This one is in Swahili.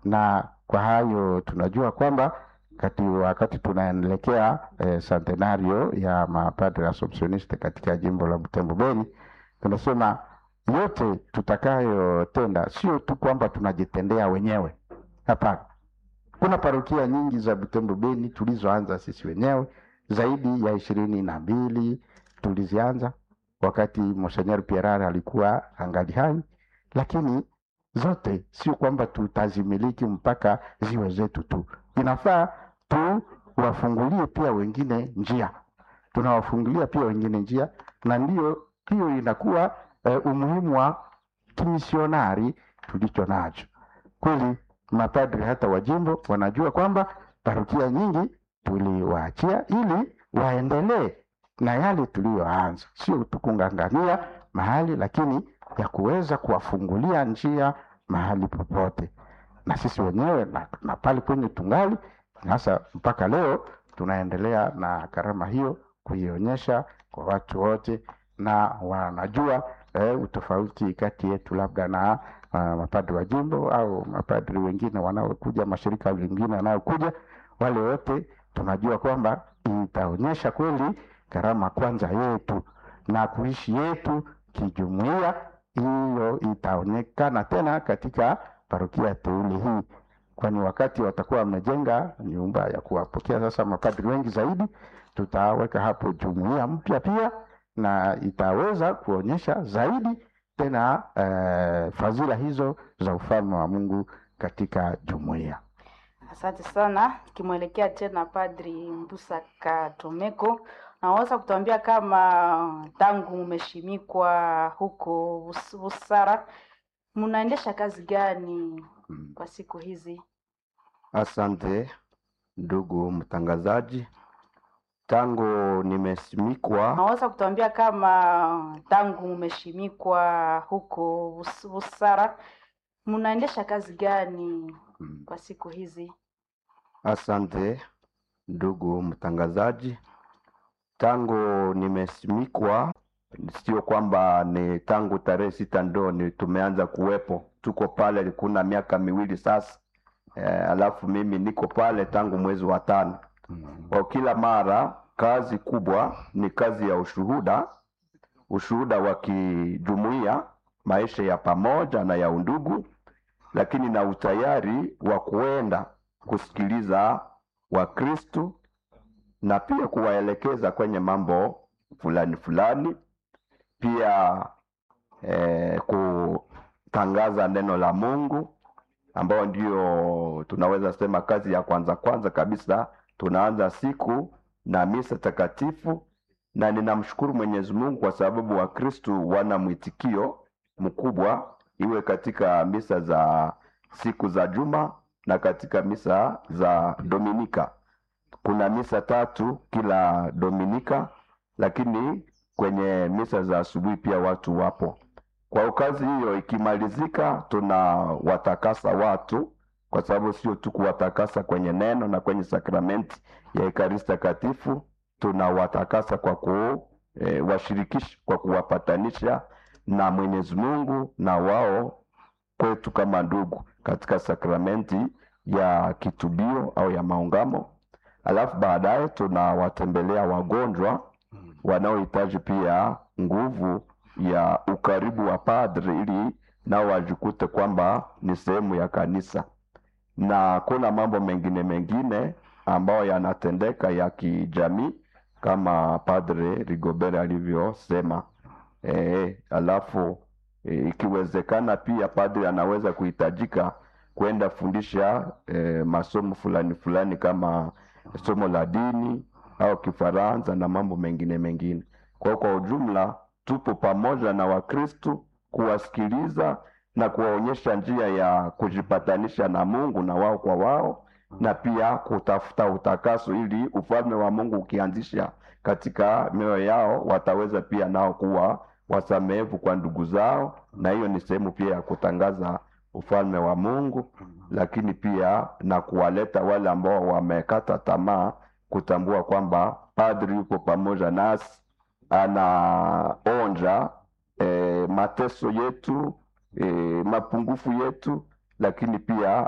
na kwa hayo tunajua kwamba kati wakati tunaelekea eh, centenario ya mapadre Assumptioniste katika jimbo la Butembo Beni, tunasema yote tutakayotenda sio tu kwamba tunajitendea wenyewe, hapana. Kuna parokia nyingi za Butembo Beni tulizoanza sisi wenyewe, zaidi ya ishirini na mbili tulizianza wakati Monseigneur Pierre alikuwa angali hai, lakini zote sio kwamba tutazimiliki mpaka ziwe zetu tu. Inafaa tuwafungulie pia wengine njia, tunawafungulia pia wengine njia, na ndiyo hiyo inakuwa eh, umuhimu wa kimisionari tulicho nacho. Kweli mapadri hata wa jimbo wanajua kwamba parokia nyingi tuliwaachia ili waendelee na yale tuliyoanza, sio tu kung'ang'ania mahali, lakini ya kuweza kuwafungulia njia mahali popote, na sisi wenyewe na, na pale kwenye tungali sasa, mpaka leo tunaendelea na karama hiyo kuionyesha kwa watu wote, na wanajua eh, utofauti kati yetu labda na uh, mapadri wa jimbo au mapadri wengine wanaokuja, mashirika mengine wanayokuja, wale wote tunajua kwamba itaonyesha kweli karama kwanza yetu na kuishi yetu kijumuiya. Hiyo itaonekana tena katika parokia teule hii, kwani wakati watakuwa wamejenga nyumba ya kuwapokea sasa mapadri wengi zaidi, tutaweka hapo jumuiya mpya pia, na itaweza kuonyesha zaidi tena eh, fadhila hizo za ufalme wa Mungu katika jumuiya. Asante sana. Kimwelekea tena Padri Mbusa Katomeko, naweza kutuambia kama tangu mmeshimikwa huko Bus- Busara mnaendesha kazi gani Mm. kwa siku hizi? Asante ndugu mtangazaji, tangu nimesimikwa Naweza kutuambia kama tangu mmeshimikwa huko Bus- Busara mnaendesha kazi gani mm, kwa siku hizi? asante ndugu mtangazaji, tangu nimesimikwa, sio kwamba ni tangu tarehe sita ndo ni tumeanza kuwepo, tuko pale kuna miaka miwili sasa. Eh, alafu mimi niko pale tangu mwezi wa tano. Mm. Kwa kila mara kazi kubwa ni kazi ya ushuhuda, ushuhuda wa kijumuiya, maisha ya pamoja na ya undugu, lakini na utayari wa kuenda kusikiliza Wakristu na pia kuwaelekeza kwenye mambo fulani fulani, pia eh, kutangaza neno la Mungu ambayo ndio tunaweza sema kazi ya kwanza kwanza kabisa. Tunaanza siku na misa takatifu, na ninamshukuru Mwenyezi Mungu kwa sababu Wakristu wana mwitikio mkubwa, iwe katika misa za siku za juma na katika misa za Dominika. Kuna misa tatu kila Dominika, lakini kwenye misa za asubuhi pia watu wapo. Kwa kazi hiyo ikimalizika, tunawatakasa watu, kwa sababu sio tu kuwatakasa kwenye neno na kwenye sakramenti ya Ekaristi Takatifu, tunawatakasa kwa kuwashirikisha, kwa kuwapatanisha na Mwenyezi Mungu na wao kwetu kama ndugu katika sakramenti ya kitubio au ya maungamo. Alafu baadaye tunawatembelea wagonjwa wanaohitaji pia nguvu ya ukaribu wa padri ili nao wajikute kwamba ni sehemu ya kanisa, na kuna mambo mengine mengine ambayo yanatendeka ya kijamii kama Padre Rigobert alivyosema. E, alafu e, ikiwezekana pia padri anaweza kuhitajika kwenda fundisha e, masomo fulani fulani kama somo la dini au Kifaransa na mambo mengine mengine. Kwa kwa ujumla tupo pamoja na Wakristu kuwasikiliza na kuwaonyesha njia ya kujipatanisha na Mungu na wao kwa wao, na pia kutafuta utakaso ili ufalme wa Mungu ukianzisha katika mioyo yao wataweza pia nao kuwa wasamehevu kwa ndugu zao, na hiyo ni sehemu pia ya kutangaza ufalme wa Mungu, lakini pia na kuwaleta wale ambao wamekata tamaa kutambua kwamba padri yuko pamoja nasi, anaonja e, mateso yetu e, mapungufu yetu, lakini pia